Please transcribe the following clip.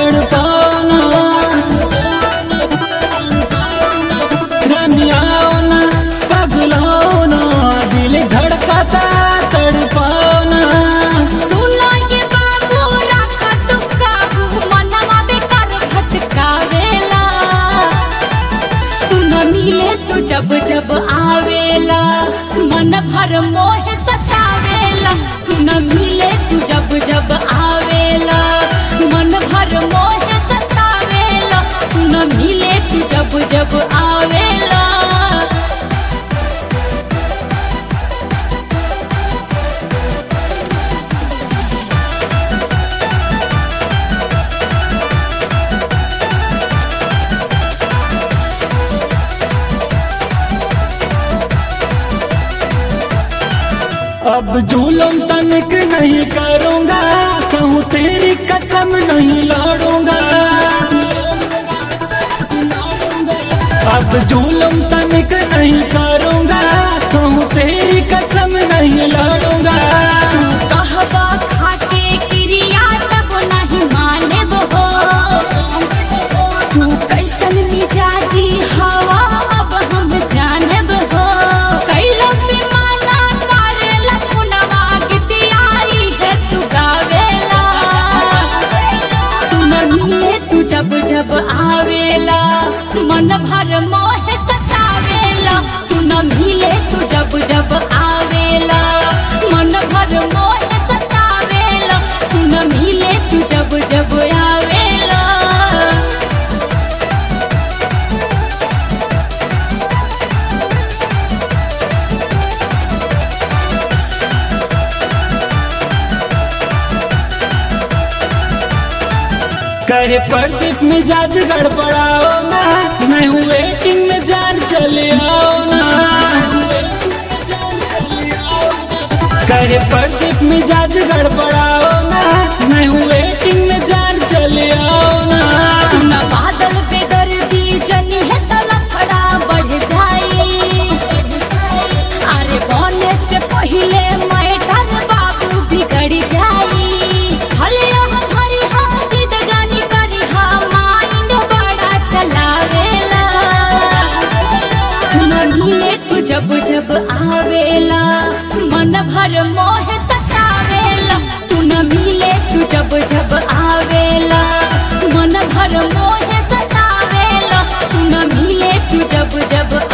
तड़पाना रमियाना पगलाना दिल धड़काता तड़पाना सुना ये बाबू राखा तू काबू मनवा बेकार भटकावेला सुन मिले तू जब जब आवेला मन भर मोह सतावेला सुन मिले तू जब जब आवेला मन भर मोह सतावेला सुन मिले तू जब जब आवेला अब जुलम तनिक नहीं करूंगा कहूँ तेरी कसम नहीं लड़ूंगा अब जुलम तनिक नहीं करूंगा कहूँ तेरी कसम नहीं लड़ूंगा कहबा खाके क्रिया तब नहीं मानेब हो तू कैसन मिजाजी हवा अब हम जानब हो कैलो बेमाना करेला पुनवा गीतियाई है तू गावेला सुन मिले तू जब जब आवेला मन भर मोह सतावेला सुन मिले तू जब जब आवेला मन भर मोह सतावेला सुन मिले तू जब जब आवेला कहे प्रदीप मिजाज गड़बड़ाओ ना मैं हूँ वेटिंग में जान चले आओ ना कहे प्रदीप मिजाज गड़बड़ाओ ना मैं हूँ वेटिंग में जान चले आओ ना सुन बादल पे दर्दी जनी है तलफड़ा बढ़ जाई अरे बोले से पहले मैटर बाबू बिगड़ जाई भले हम हरी हम जिद जानी करी हम माइंड बड़ा चलावेला न मिले तू जब जब आवेला मन भर मोह सतावेला सुन मिले तू जब जब आवेला मन भर मोह सतावेला सुन मिले तू जब जब